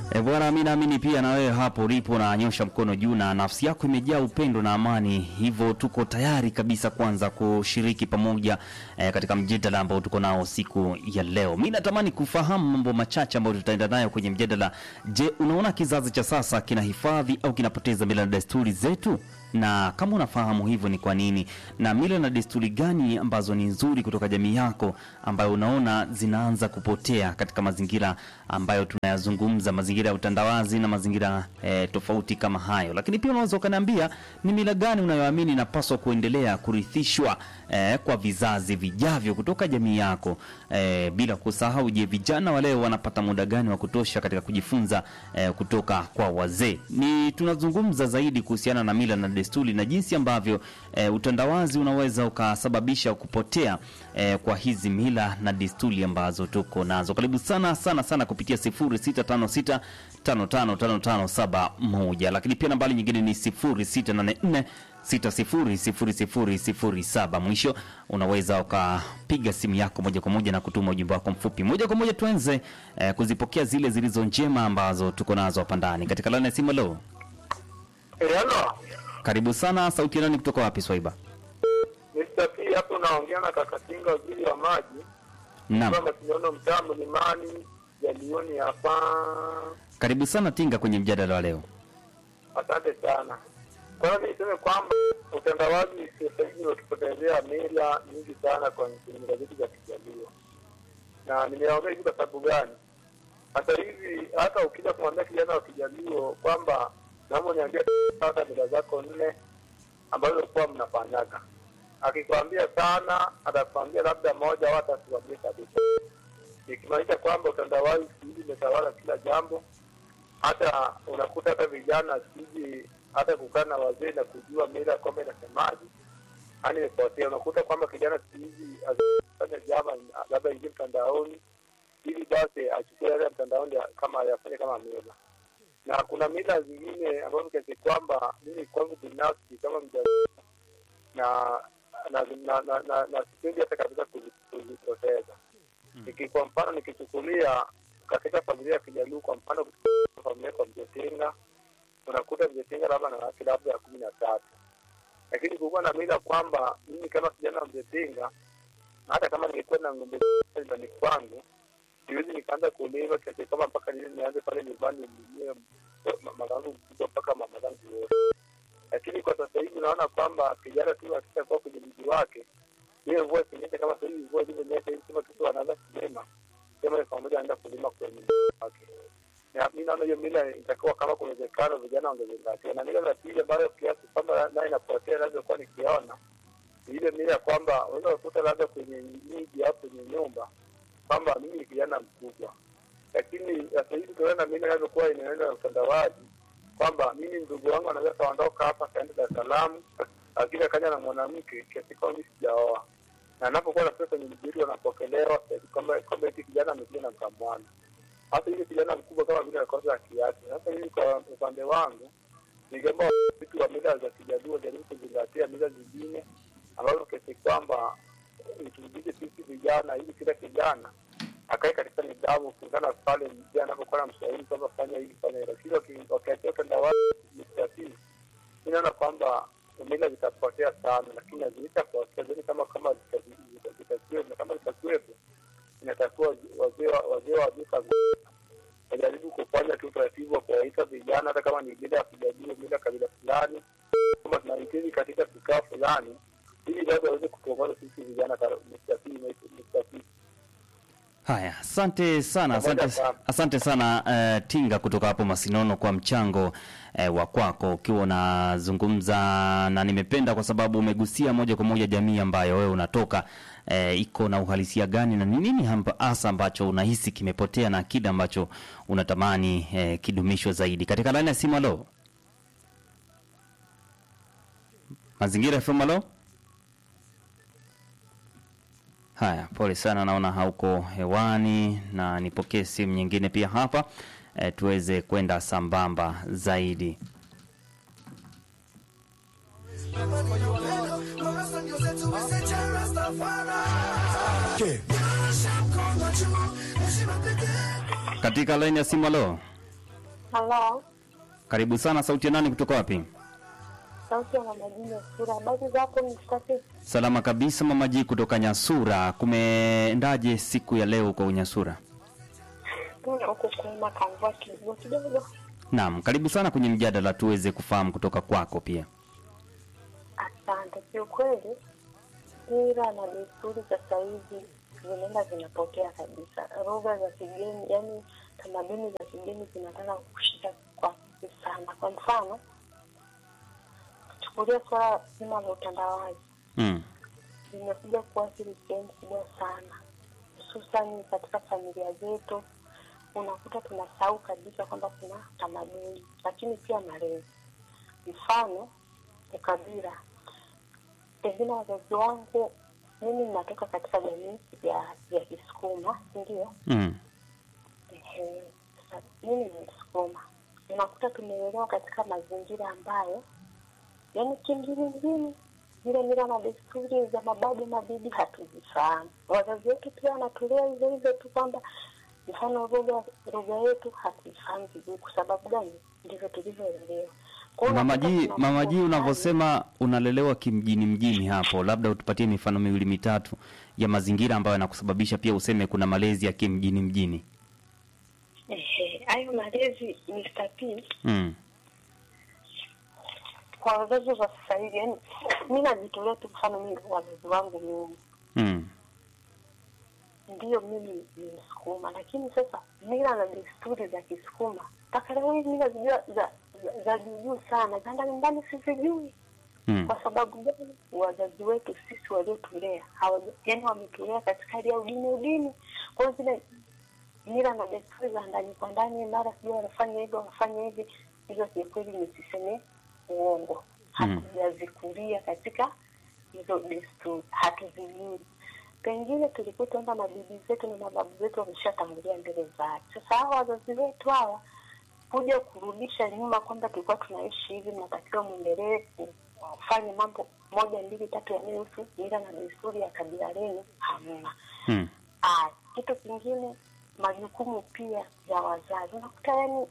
E bwana, mi naamini pia na wewe hapo ulipo nanyosha mkono juu na nafsi yako imejaa upendo na amani, hivyo tuko tayari kabisa kwanza kushiriki pamoja e, katika mjadala ambao tuko nao siku ya leo. Mi natamani kufahamu mambo machache ambayo tutaenda nayo kwenye mjadala. Je, unaona kizazi cha sasa kinahifadhi au kinapoteza mila na desturi zetu? na kama unafahamu hivyo ni kwa nini, na mila na desturi gani ambazo ni nzuri kutoka jamii yako ambayo unaona zinaanza kupotea katika mazingira ambayo tunayazungumza, mazingira ya utandawazi na mazingira eh, tofauti kama hayo. Lakini pia unaweza ukaniambia ni mila gani unayoamini inapaswa kuendelea kurithishwa eh, kwa vizazi vijavyo kutoka jamii yako eh, bila kusahau, je, vijana wa leo wanapata muda gani wa kutosha katika kujifunza eh, kutoka kwa wazee? Ni tunazungumza zaidi kuhusiana na mila na desturi na jinsi ambavyo e, utandawazi unaweza ukasababisha kupotea e, kwa hizi mila na desturi ambazo tuko nazo. Karibu sana sana sana kupitia 0656 555571 lakini pia nambari nyingine ni 0684 600007. Mwisho unaweza ukapiga simu yako moja kwa moja na kutuma ujumbe wako mfupi moja kwa moja. Tuanze eh, kuzipokea zile zilizo njema ambazo tuko nazo hapa ndani katika laini ya simu. Leo Hello. karibu sana. Sauti ya nani kutoka wapi, Swaiba? Mr. P hapo naongea na Kakatinga waziri wa maji. Naam, Kama tunaona mtaa mlimani jalioni hapa. karibu sana Tinga kwenye mjadala wa leo. Asante sana. Kwa hiyo niseme kwamba utandawazi sasa hivi unatupotezea mila nyingi sana kwa mila zetu za Kijaluo, na nimeongea hivi kwa sababu gani? Hata hivi hata ukija kumwambia kijana wa Kijaluo kwamba naomba niambie sasa mila zako nne ambazo kuwa mnafanyaga, akikwambia sana atakwambia labda moja au hata asikwambie kabisa, ikimaanisha kwamba utandawazi siku hizi umetawala kila jambo hata unakuta hata vijana siji hata kukaa na wazee na kujua mila kwamba inasemaje, yani imepotea. Unakuta kwamba kijana siku hizi azifanya jama labda ingie mtandaoni ili basi achukue yale ya mtandaoni ya- kama yafanye kama mila, na kuna mila zingine ambazo kiasi kwamba mimi kwangu binafsi kama mja na na na na, na, na sipendi hata kabisa kuzi- kuzipoteza Niki- kwa mfano nikichukulia katika familia ya Kijaluo, kwa mfano kuchukulia familia kwa Mjetinga, unakuta Mjetinga labda na wake labda ya kumi na tatu, lakini kulikuwa na mila kwamba mimi kama kijana wa Mjetinga, hata kama ningekuwa na ng'ombe nyumbani kwangu, siwezi nikaanza kulima kiasi kama mpaka nile nianze pale nyumbani nilimie mamangu mkubwa mpaka mama zangu wote. Lakini kwa sasa hivi naona kwamba kijana tu akishakuwa kwenye mji wake hiyo mvua ikinyesha kama sasa hivi mvua ilivyonyesha hivi kama kitu wanaanza kulima sema ni pamoja anaenda kulima kwenye nyumba yake. Na mimi naona hiyo mila itakuwa kama kuna uwezekano vijana wangezingatia. Na mila za pili ambayo kiasi kwamba nayo inapotea inavyokuwa nikiona ni ile mila ya kwamba unaweza kukuta labda kwenye miji au kwenye nyumba kwamba mimi ni kijana mkubwa, lakini sasa hivi tunaona mila inavyokuwa inaenda na utandawazi kwamba mimi ndugu wangu anaweza kaondoka hapa kaenda Dar es Salaam, lakini akaja na mwanamke kiasi kwamba mimi sijaoa, na anapokuwa nafika kwenye mjiri wanapokelewa kiasi kwamba kwamba eti kijana amekuja na mkamwana, hata hiyo kijana mkubwa kama vile akosa haki yake. Sasa hivi kwa upande wangu ningeomba vitu wa mila za Kijaluo jaribu kuzingatia mila zingine ambazo kiasi kwamba turudishe sisi vijana, ili kila kijana akae katika nidhamu kulingana na pale mzee anapokuwa na mshauri kwamba fanya hivi fanya hilo, lakini waki- wakiachia utandawazi mstatili, mi naona kwamba mila zitapotea sana, lakini hazitapotea zaidi kama kama zita- zita- zitakuwepo, na kama zitakuwepo inatakiwa wazee wa- wazee wa duka wajaribu kufanya tu utaratibu wa kuwaita vijana, hata kama ni mila ya Kijaluo, mila ya kabila fulani, kama tunahitaji katika kikao fulani, ili basi waweze kutuongoza sisi vijana mstatili mstatili Haya, asante sana, asante, Pamoja sana. asante sana uh, Tinga kutoka hapo Masinono kwa mchango uh, wa kwako ukiwa unazungumza, na nimependa kwa sababu umegusia moja kwa moja jamii ambayo wewe unatoka uh, iko na uhalisia gani na ni nini hamba- hasa ambacho unahisi kimepotea na kile ambacho unatamani uh, kidumishwe zaidi. Katika laini ya simu, alo Mazingira FM, alo Haya, pole sana, naona hauko hewani, na nipokee simu nyingine pia hapa e, tuweze kwenda sambamba zaidi. Katika laini ya simu, alo, Halo, Karibu sana. Sauti ya nani kutoka wapi? sauti ya mama Juma Sura. Habari zako mstafiki? Salama kabisa, mama Ji kutoka Nyasura. Kumeendaje siku ya leo kwa Unyasura? Tuna huko kuuma kamvua kidogo kidogo. Naam, karibu sana kwenye mjadala tuweze kufahamu kutoka kwako pia. Asante. Kiukweli, mila na desturi sasa hivi zinaenda zinapotea kabisa. Lugha za kigeni, yani tamaduni za kigeni zinataka kushika kwa kasi sana. Kwa mfano, chukulia swala zima la utandawazi Mm. limekuja kuathiri sehemu kubwa sana, hususani katika familia zetu. Unakuta tunasahau kabisa kwamba kuna tamaduni, lakini pia malezi. Mfano, ukabila. Pengine wazazi wangu, mimi ninatoka katika jamii ya ya Kisukuma, ndio Mm. Ehe, sasa mimi ni Msukuma. Unakuta tumelelewa katika mazingira ambayo yani kimjini zile mila na desturi za mababu mabibi hatuzifahamu. Wazazi wetu pia wanatulea hivyo hivyo tu kwamba mfano lugha lugha yetu hatuifahamu vizuri. Kwa sababu gani? Ndivyo tulivyolelewa. Kwa hiyo Mama unakuta Ji, tuna Mama Ji, mambo unavyosema unalelewa kimjini mjini hapo, labda utupatie mifano miwili mitatu ya mazingira ambayo yanakusababisha pia useme kuna malezi ya kimjini mjini. Ehe, hayo malezi Mr. P Mm. kwa wazazi wa sasa hivi, yani mi najitolea tu mfano mimi wazazi wangu mimi Mm. ndiyo mimi ni Msukuma, lakini sasa mila na desturi za Kisukuma mpaka leo hii mila zijua za za- za juu sana za ndani ndani sizijui. Mm. Kwa sababu gani? Wazazi wetu sisi waliotulea hawaja, yani wametulea katika hali ya udini udini. Kwa hiyo zile mila na desturi za ndani kwa ndani, mara sijui wanafanya hivi wanafanya hivi, hizo kiukweli nisiseme uongo, Mm. hatujazikulia katika hizo desturi, hatuzijui. Pengine tulikuta kwamba mabibi zetu na mababu zetu wameshatangulia mbele za haki. Sasa hawa wazazi wetu hawa kuja kurudisha nyuma kwamba tulikuwa tunaishi hivi, mnatakiwa mwendelee kufanya mambo moja mbili tatu yanayohusu mila na desturi ya kabila lenu, hamna. Mm. Ah, kitu kingine, majukumu pia ya wazazi. Unakuta yani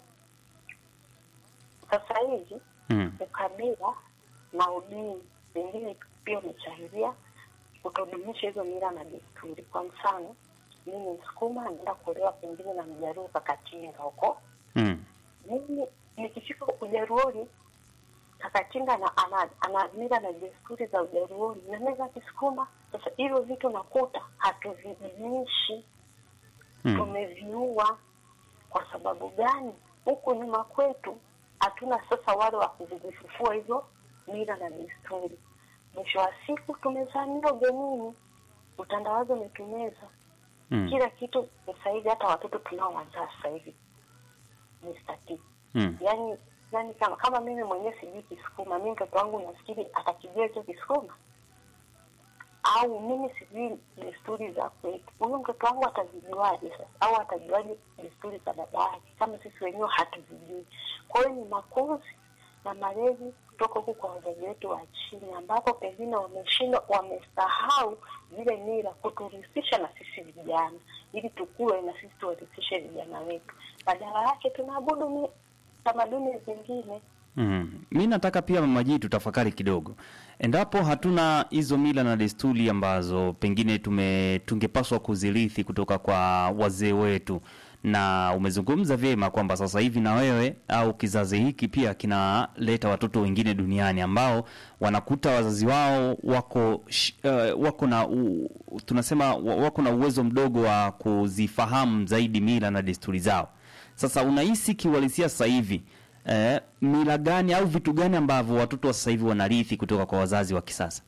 sasa hivi Mm. ukabila na udini pengine pia umechangia kutodumisha hizo mila na desturi. Kwa mfano, mimi Msukuma naenda kuolewa pengine na Mjaruo Kakatinga huko, Mm. mimi nikifika Ujaruoni Kakatinga ana, ana, ana mila na desturi za Ujaruoni na mila za Kisukuma. Sasa hivyo vitu nakuta hatuvidumishi Mm. tumeviua. Kwa sababu gani? Huku nyuma kwetu hatuna sasa wale wa kuzifufua hizo mila na desturi. Mwisho wa siku tumezamia ugenini, utandawazi umetumeza Mm. kila kitu. Sasa hivi hata watoto tunaowazaa sasa hivi Mr. T. Mm. yani yani kama kama mimi mwenyewe sijui Kisukuma, mimi mtoto wangu nafikiri atakijua hicho Kisukuma au mimi sijui desturi za kwetu, huyu mtoto wangu atazijuaje sasa? Au atajuaje desturi za baba yake kama sisi wenyewe hatuzijui? Kwa hiyo ni makuzi na malezi kutoka huku kwa wazazi wetu wa chini, ambapo pengine wameshindwa, wamesahau zile mila kuturithisha na sisi vijana, ili tukue na sisi tuwarithishe vijana wetu. Badala yake tunaabudu mi- tamaduni zingine. Mm. Mi nataka pia Mama Ji tutafakari kidogo, endapo hatuna hizo mila na desturi ambazo pengine tume tungepaswa kuzirithi kutoka kwa wazee wetu, na umezungumza vyema kwamba sasa hivi na wewe au kizazi hiki pia kinaleta watoto wengine duniani ambao wanakuta wazazi wao wako sh, uh, wako na u, tunasema wa- wako na uwezo mdogo wa kuzifahamu zaidi mila na desturi zao. Sasa unahisi kiuhalisia sasa hivi eh, mila gani au vitu gani ambavyo watoto wa sasa hivi wanarithi kutoka kwa wazazi wa kisasa?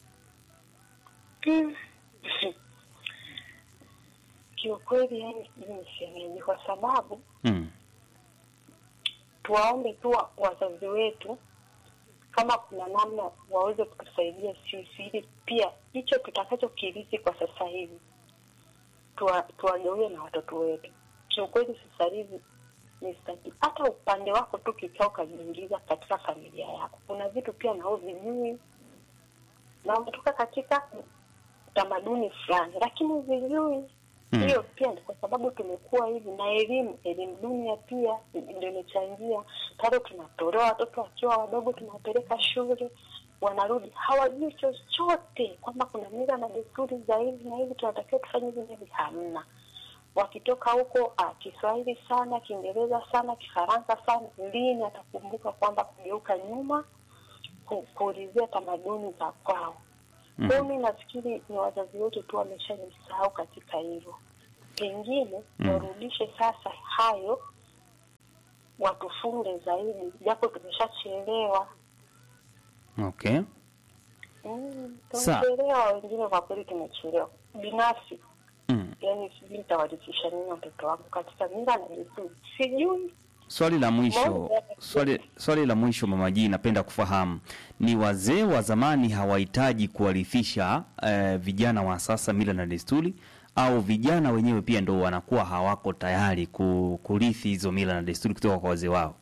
Kiukweli yani, mimi nisemeje? Kwa sababu Mm. tuwaombe tu wa- wazazi wetu kama kuna namna waweze kutusaidia sisi, ili pia hicho tutakachokirithi kwa sasa hivi tuwa- tuwagawie na watoto wetu. Kiukweli sasa hivi ni staki, hata upande wako tu kikaa ukajiingiza katika familia yako, kuna vitu pia nao vijui na umetoka katika utamaduni fulani, lakini vijui Mm. hiyo pia ni kwa sababu tumekuwa hivi na elimu elimu dunia pia ndio imechangia bado tunatolewa watoto wakiwa wadogo tunawapeleka shule wanarudi hawajui chochote kwamba kuna mila na desturi za hivi na hivi tunatakiwa tufanye hivi na hivi hamna wakitoka huko ah, kiswahili sana kiingereza sana kifaransa sana lini atakumbuka kwamba kugeuka nyuma ku- kuulizia tamaduni za kwao Mhm. kwa hiyo mi nafikiri ni wazazi wetu tu wameshajisahau katika hilo pengine Mm. warudishe sasa hayo watufunge zaidi japo tumeshachelewa Okay. mm, Sa- tumechelewa wengine kwa kweli tumechelewa binafsi Mm. yani sijui nitawarithisha nini watoto wangu katika mila na desturi sijui Swali la mwisho, Moja. swali, swali la mwisho Mama G, napenda kufahamu ni wazee wa zamani hawahitaji kuwarithisha eh, vijana wa sasa mila na desturi, au vijana wenyewe pia ndo wanakuwa hawako tayari ku, kurithi hizo mila na desturi kutoka kwa wazee wao?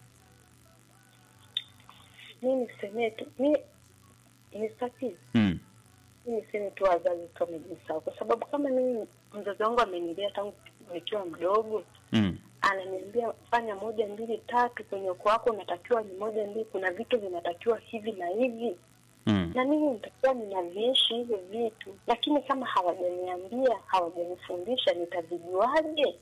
mi nisemee tu mi nisafiri Mm. mi niseme tu wazazi tu wamejisahau kwa sababu kama mimi mzazi wangu amenilea tangu nikiwa mdogo Mm. ananiambia fanya moja mbili tatu kwenye ukoo wako unatakiwa ni moja mbili kuna vitu vinatakiwa hivi na hivi Mm. na mimi nitakuwa ninaviishi hivyo vitu lakini kama hawajaniambia hawajanifundisha nitavijuaje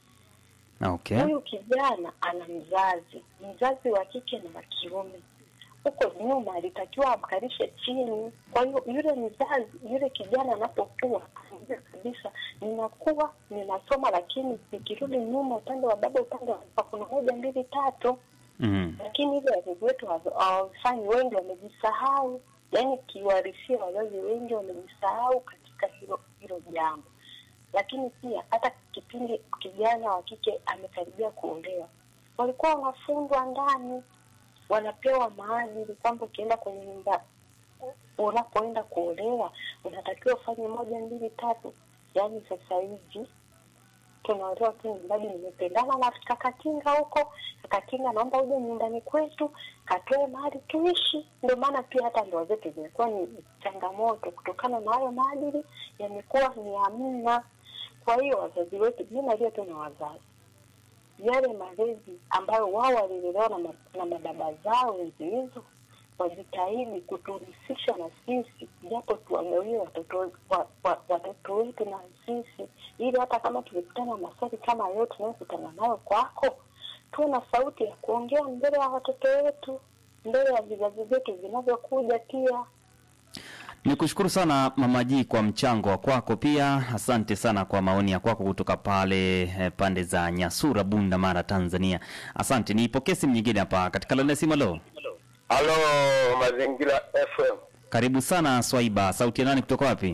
Okay. huyu kijana ana mzazi mzazi wa kike na wa kiume huko nyuma alitakiwa amkalishe chini kwa hiyo yule mzazi yule kijana anapokuwa anajua kabisa ninakuwa ninasoma lakini nikirudi nyuma upande wa baba upande wa baba kuna moja mbili tatu Mm. lakini hivyo wazazi wetu hawa- hawafanyi wengi wamejisahau yaani kiuhalisia wazazi wengi wamejisahau katika hilo hilo jambo lakini pia hata kipindi kijana wa kike amekaribia kuolewa walikuwa wanafundwa ndani wanapewa maadili kwamba ukienda kwenye nyumba unapoenda kuolewa unatakiwa ufanye moja mbili tatu yaani sasa hivi tunaolewa tu mradi nimependana na kakatinga huko kakatinga naomba uje nyumbani kwetu katoe mahali tuishi ndio maana pia hata ndoa zetu zimekuwa ni changamoto kutokana na hayo maadili yamekuwa ni hamna kwa hiyo wazazi wetu mi nalia tu na wazazi yale malezi ambayo wao walilelewa na, ma, na mababa zao enzi hizo wajitahidi kutuhusisha na sisi japo tuwagawie watoto wa, wa, watoto wetu na sisi ili hata kama tulikutana na maswali kama leo tunayokutana nayo kwako tuwe na sauti ya kuongea mbele ya watoto wetu mbele ya vizazi vyetu vinavyokuja pia Nikushukuru sana Mama G kwa mchango wa kwako, pia asante sana kwa maoni ya kwako kutoka pale eh, pande za Nyasura, Bunda, Mara, Tanzania. Asante. Nipokee simu nyingine hapa katika laini ya simu. Halo, Halo, Mazingira FM. karibu sana Swaiba. Sauti ya nani kutoka wapi?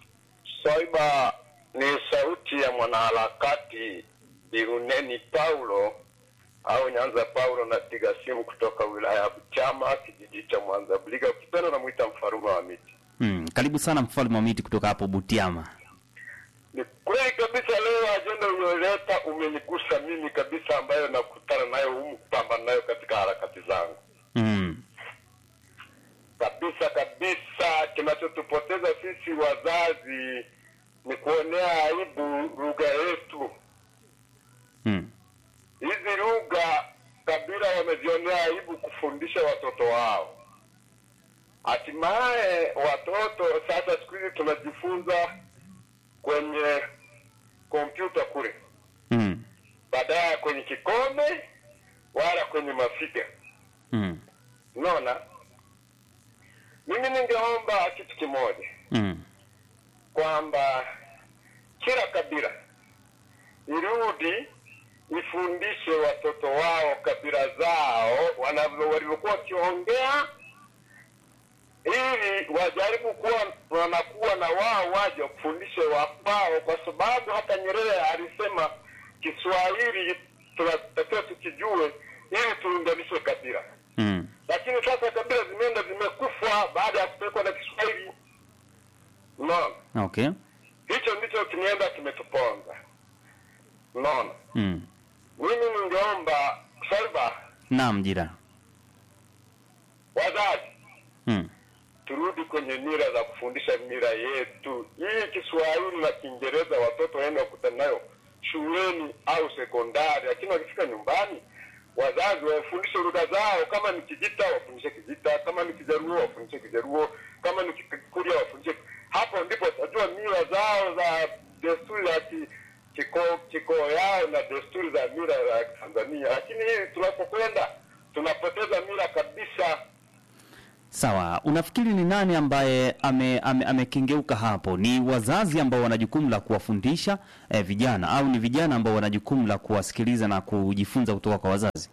Swaiba ni sauti ya mwanaharakati Biruneni Paulo au Nyanza Paulo, napiga simu kutoka wilaya ya Buchama, kijiji cha Mwanza Buliga, ukipenda namwita mfarume wa miti. Hmm, karibu sana mfalme wa miti kutoka hapo Butiama. Ni kweli kabisa, leo ajenda ulioleta umenigusa mimi kabisa, ambayo nakutana nayo humu kupambana nayo katika harakati zangu Hmm. kabisa kabisa. Kinachotupoteza sisi wazazi ni kuonea aibu lugha yetu. Hmm. Hizi lugha kabila wamezionea aibu kufundisha watoto wao. Hatimaye watoto sasa, siku hizi tunajifunza kwenye kompyuta kule, Hmm. badala ya kwenye kikombe wala kwenye mafiga. Hmm. Unaona, mimi ningeomba kitu kimoja Hmm. kwamba kila kabila irudi ifundishe watoto wao kabila zao wanavyo walivyokuwa wakiongea, ili wajaribu kuwa wanakuwa na wao waje kufundishe wakwao, kwa sababu hata Nyerere alisema Kiswahili tunatakiwa tukijue ili tuunganishe kabila, Hmm. lakini sasa kabila zimeenda zimekufa baada ya kupelekwa na Kiswahili. Unaona? Okay. hicho ndicho kimeenda kimetuponza. Unaona, Hmm. mimi ningeomba Salva, Naam, jira. wazazi Hmm. turudi kwenye mila za kufundisha mila yetu. Hii Kiswahili na Kiingereza watoto waende wakutana nayo shuleni au sekondari, lakini wakifika nyumbani wazazi wafundishe lugha zao. Kama ni Kijita wafundishe Kijita, kama ni Kijaruo wafundishe Kijaruo, kama ni Kikurya wafundishe. Hapo ndipo watajua mila zao za desturi za ki, kiko, kiko yao na desturi za mila za Tanzania, lakini hii tunapokwenda tunapoteza mila kabisa. Sawa, unafikiri ni nani ambaye ame, ame, amekengeuka hapo? Ni wazazi ambao wana jukumu la kuwafundisha eh, vijana au ni vijana ambao wana jukumu la kuwasikiliza na kujifunza kutoka kwa wazazi?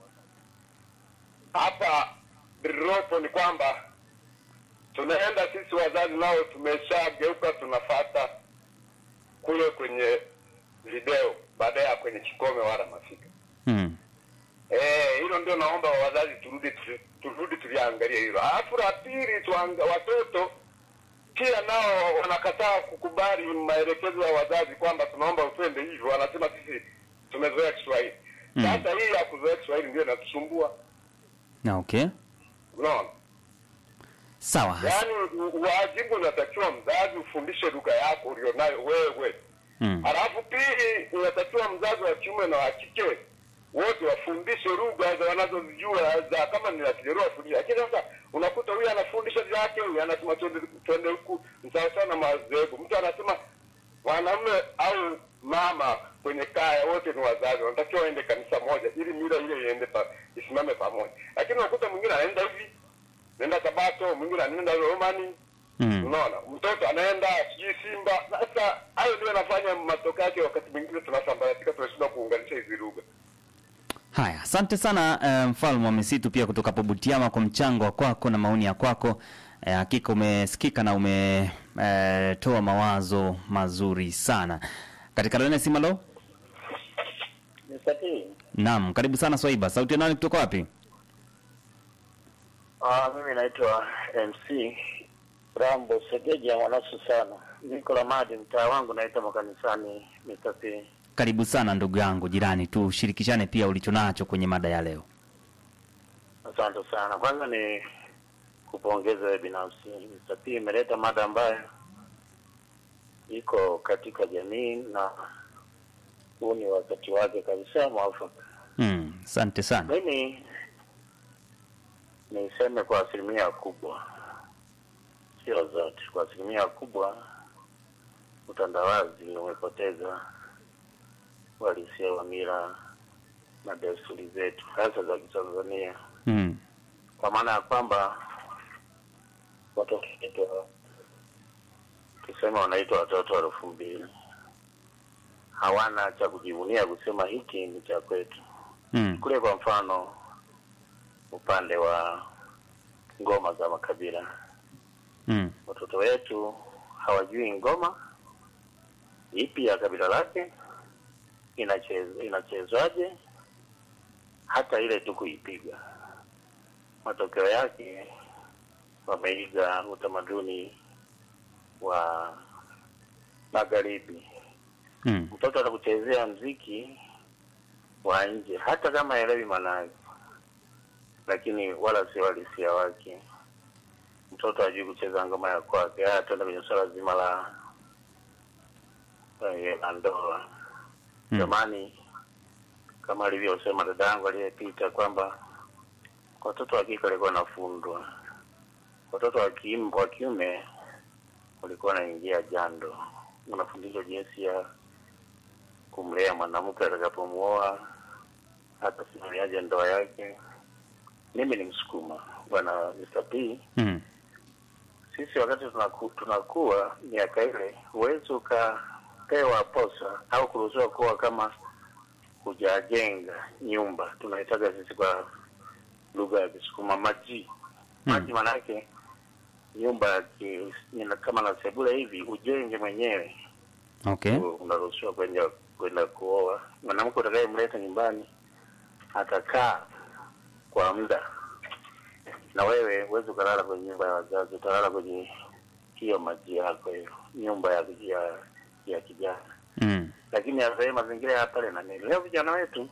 hapa lililopo ni kwamba tunaenda sisi wazazi nao tumeshageuka tunafata kule kwenye video baada ya kwenye kikome wala mafika Mm. Eh, hilo ndio naomba wazazi turudi tu- turudi tuliangalie hilo. Alafu la pili tuanga, watoto pia nao wanakataa kukubali maelekezo ya wazazi kwamba tunaomba utende hivyo, wanasema sisi tumezoea Kiswahili. Mm. Sasa hii ya kuzoea Kiswahili ndio inatusumbua. Na okay. Unaona? Sawa. Yaani u- wajibu unatakiwa mzazi ufundishe lugha yako ulionayo wewe. Mm. Halafu pili inatakiwa mzazi wa kiume na wa kike wote wafundishe lugha za wanazozijua za kama ni la Kijerua wafundishe. Lakini sasa unakuta huyu anafundisha vyake, huyu anasema twende twende huku, ni sawa sawa na madhehebu. Mtu anasema mwanamume au mama kwenye kaya wote ni wazazi, wanatakiwa waende kanisa moja ili mila ile iende pa, isimame pamoja. Lakini unakuta mwingine anaenda hivi, anaenda Sabato, mwingine anaenda Romani, Mm. Unaona, mtoto anaenda sijui Simba. Sasa hayo ndio yanafanya matokeo yake, wakati mwingine tunasambaratika, tunashindwa kuunganisha hizi lugha. Haya, asante sana eh, mfalme wa misitu pia kutoka hapo Butiama kwa mchango wa kwako na maoni ya kwako. Eh, hakika umesikika na umetoa mawazo mazuri sana katika laini ya simu. Halo, Nisatii. naam, karibu sana Swaiba. Sauti ya nani kutoka wapi? Ah, mimi naitwa MC Rambo Segeja mwanasu sana. Niko Ramadi, mtaa wangu naitwa makanisani Nisatii. Karibu sana ndugu yangu jirani, tushirikishane pia ulichonacho kwenye mada ya leo. Asante sana. Kwanza ni kupongeza wewe binafsi. Nisatii imeleta mada ambayo iko katika jamii na huu ni wakati wake kabisa mwafaka. Mm, asante sana. Mimi niseme kwa asilimia kubwa, sio zote, kwa asilimia kubwa utandawazi umepoteza uhalisia wa mila na desturi zetu hasa za Kitanzania, Mm, kwa maana ya kwamba watoto wetu tuseme wanaitwa watoto wa elfu mbili hawana cha kujivunia kusema hiki ni cha kwetu mm, kule kwa mfano upande wa ngoma za makabila mm, watoto wetu hawajui ngoma ipi ya kabila lake inachezwa inachezwaje hata ile tu kuipiga matokeo yake wameiga utamaduni wa magharibi mm, mtoto atakuchezea mziki wa nje hata kama haelewi maana yake lakini wala sio halisia wake mtoto hajui kucheza ngoma ya kwake haya tuende kwenye swala zima la eh, la ndoa mm. jamani kama alivyosema dada yangu aliyepita kwamba watoto wa kike walikuwa wanafundwa watoto wa kiume wa kiume walikuwa wanaingia jando wanafundishwa jinsi ya kumlea mwanamke atakapomuoa hata simamiaje ndoa yake mimi ni msukuma bwana Mr. P Mm, sisi wakati tunaku, tunakuwa miaka ile huwezi ukapewa posa au kuruhusiwa kuwa kama hujajenga nyumba tunaitaga sisi kwa lugha ya kisukuma maji maji manake nyumba ya ki- ina- kama na sebule hivi ujenge mwenyewe okay. u- unaruhusiwa kwenda kwenda kuoa mwanamke utakayemleta nyumbani atakaa kwa muda na wewe huwezi ukalala kwenye nyumba ya wazazi utalala kwenye hiyo maji yako hiyo nyumba ya ya, ya kijana Mm, lakini sasa mazingira ya pale na nini leo vijana wetu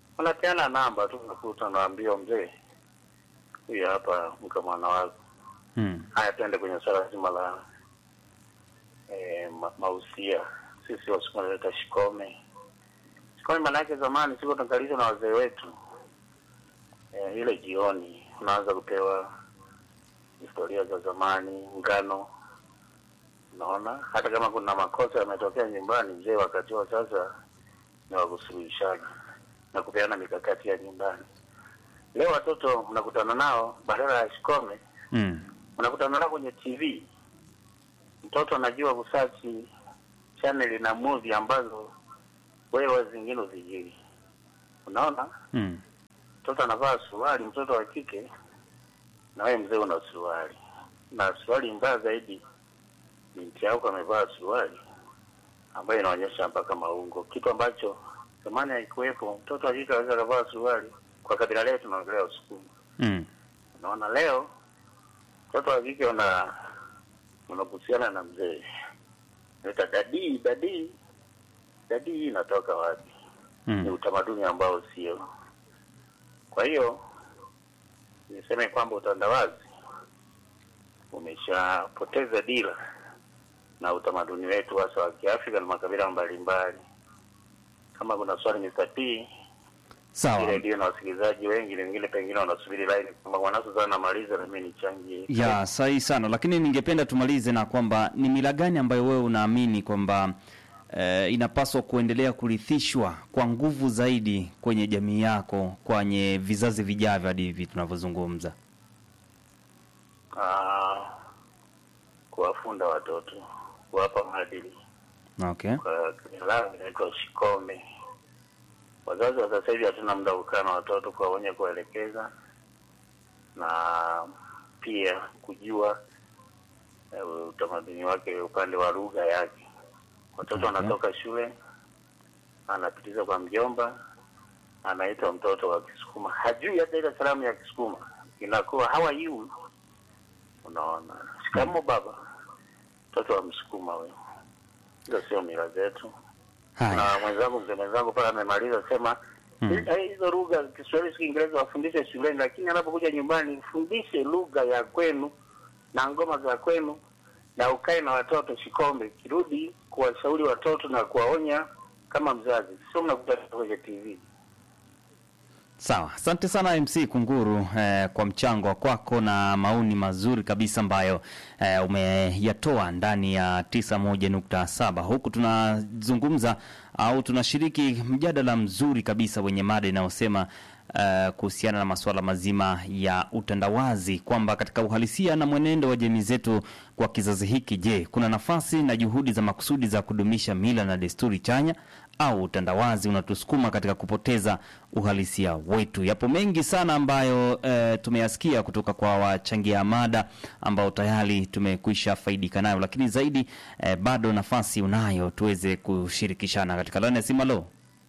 wanapeana namba tu unakuta unaambiwa mzee huyu hapa mke mwana wako Mm. Haya, tuende kwenye swala zima la eh, ma, mausia. Sisi Wasukuma tunaita shikome. Shikome maana yake zamani siko tunakalizwa na wazee wetu eh, ile jioni unaanza kupewa historia za zamani, ngano. Unaona, hata kama kuna makosa yametokea nyumbani, mzee wakati huo sasa ni wa kusuluhishana na kupeana mikakati ya nyumbani. Leo watoto mnakutana nao badala ya shikome Mm. unakutana nao kwenye TV. Mtoto anajua kusachi channel na movie ambazo wewe zingine uzijui. Unaona, Mm. mtoto anavaa suruali, mtoto wa kike, na wewe mzee una suruali, na suruali mbaya zaidi, binti yako amevaa suruali ambayo inaonyesha mpaka maungo, kitu ambacho zamani haikuwepo. Mtoto wa kike anaweza kavaa suruali. Kwa kabila letu tunaongelea Usukuma. Mm. Unaona, leo mtoto wa kike una unahusiana na mzee, naita dadii dadii dadii, hii inatoka wapi? Ni Mm. utamaduni ambao sio. Kwa hiyo niseme kwamba utandawazi umeshapoteza dira na utamaduni wetu hasa wa Kiafrika na makabila mbalimbali. Kama kuna swali Mr. P Sawa. ile ndio na wasikilizaji wengi, wengine pengine wanasubiri line kwamba mwanasu sana namaliza na mimi nichangie. Ya, sahihi sana, lakini ningependa tumalize na kwamba ni mila gani ambayo wewe unaamini kwamba eh, inapaswa kuendelea kurithishwa kwa nguvu zaidi kwenye jamii yako kwenye vizazi vijavyo hadi hivi tunavyozungumza? Ah, kuwafunda watoto, kuwapa maadili Okay. kwa Kiarabu inaitwa shikome. Wazazi wa sasa hivi hatuna muda wa kukaa na watoto kuwaonya, kuwaelekeza na pia kujua eh, utamaduni wake upande wa lugha yake. Watoto Okay. wanatoka shule, anapitiza kwa mjomba, anaitwa mtoto wa Kisukuma, hajui hata ile salamu ya Kisukuma, inakuwa how are you. Unaona, shikamo baba, mtoto wa Msukuma huyo. Hizo sio mila zetu Haya. na mwenzangu mzee mwenzangu pale amemaliza sema Mm. "Eh, hizo lugha Kiswahili si Kiingereza wafundishe shuleni, lakini anapokuja nyumbani fundishe lugha ya kwenu na ngoma za kwenu, na ukae na watoto shikombe, kirudi kuwashauri watoto na kuwaonya kama mzazi, sio mnakutana kwenye TV. Sawa, asante sana MC Kunguru eh, kwa mchango wa kwako na maoni mazuri kabisa ambayo eh, umeyatoa ndani ya 91.7 huku tunazungumza au tunashiriki mjadala mzuri kabisa wenye mada inayosema eh, kuhusiana na masuala mazima ya utandawazi kwamba katika uhalisia na mwenendo wa jamii zetu kwa kizazi hiki, je, kuna nafasi na juhudi za makusudi za kudumisha mila na desturi chanya au utandawazi unatusukuma katika kupoteza uhalisia wetu. Yapo mengi sana ambayo e, tumeyasikia kutoka kwa wachangia mada ambao tayari tumekwisha faidika nayo, lakini zaidi e, bado nafasi unayo tuweze kushirikishana katika laini ya simu. Halo,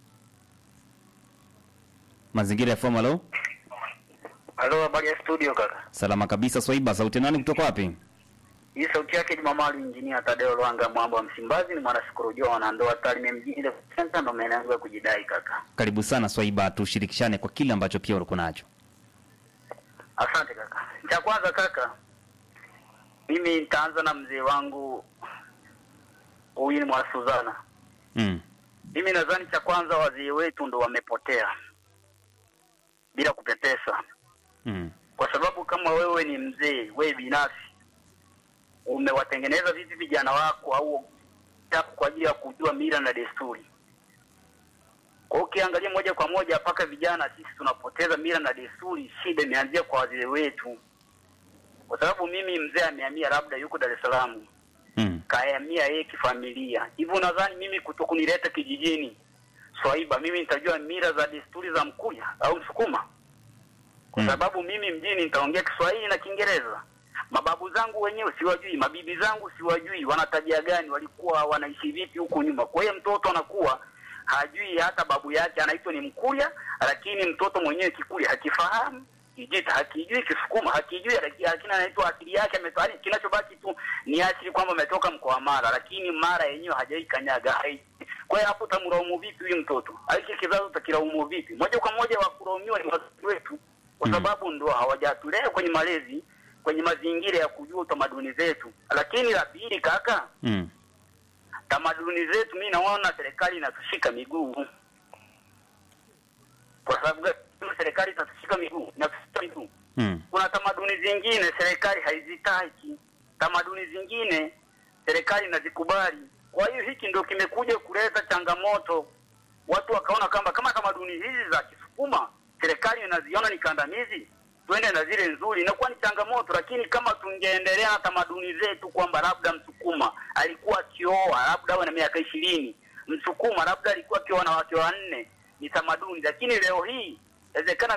mazingira ya fomu. Halo, Halo, habari ya studio kaka. salama kabisa. Swaiba, sauti nani kutoka wapi? Hii sauti yake ni Mamali Injinia Tadeo Lwanga Mwamba wa Msimbazi, ni mwanasikolojia wa wanandoa Tarime mjini Level Center, ndo maeneo yangu ya kujidai kaka. Karibu sana Swaiba, tushirikishane kwa kile ambacho pia uko nacho. Asante kaka. Cha kwanza kaka, mimi nitaanza na mzee wangu huyu ni mwana Suzana. Mm. Mimi nadhani cha kwanza wazee wetu ndo wamepotea bila kupepesa, Mm. kwa sababu kama wewe ni mzee, wewe binafsi umewatengeneza vipi vijana wako au yako kwa ajili ya kujua mila na desturi. Kwa hiyo ukiangalia moja kwa moja mpaka vijana sisi tunapoteza mila na desturi, shida imeanzia kwa wazee wetu, kwa sababu mimi mzee amehamia labda yuko Dar es Salaam Mm. kahamia yeye kifamilia. Hivyo nadhani mimi kuto kunileta kijijini Swaiba, mimi nitajua mila za desturi za Mkuya au Msukuma, kwa Mm. sababu mimi mjini nitaongea Kiswahili na Kiingereza. Mababu zangu wenyewe siwajui, mabibi zangu siwajui, wana tabia gani, walikuwa wanaishi vipi huko nyuma. Kwa hiyo mtoto anakuwa hajui hata babu yake anaitwa ni Mkuya, lakini mtoto mwenyewe Kikuya hakifahamu Kijita hakijui, Kisukuma hakijui, laki- lakini anaitwa akili yake ametoa. yaani Kinachobaki tu ni asili kwamba ametoka mkoa wa Mara, lakini Mara yenyewe hajai kanyaga. hai- Kwa hiyo hapo utamlaumu vipi huyu mtoto? Hiki kizazi utakilaumu vipi? Moja kwa moja wa kulaumiwa ni wazazi wetu, kwa Mm. sababu ndo hawajatulea kwenye malezi kwenye mazingira ya kujua utamaduni zetu. Lakini la pili, kaka, Mm. tamaduni zetu, mi naona serikali inatushika miguu. Kwa sababu gani? serikali inatushika miguu, inatushika miguu Mm. kuna tamaduni zingine serikali haizitaki, tamaduni zingine serikali inazikubali. Kwa hiyo hiki ndio kimekuja kuleta changamoto, watu wakaona kwamba kama tamaduni hizi za Kisukuma serikali inaziona ni kandamizi, tuende na zile nzuri, inakuwa ni changamoto. Lakini kama tungeendelea na tamaduni zetu kwamba labda Msukuma alikuwa akioa labda awe na miaka ishirini, Msukuma labda alikuwa akioa na wake wanne, ni tamaduni. Lakini leo hii inawezekana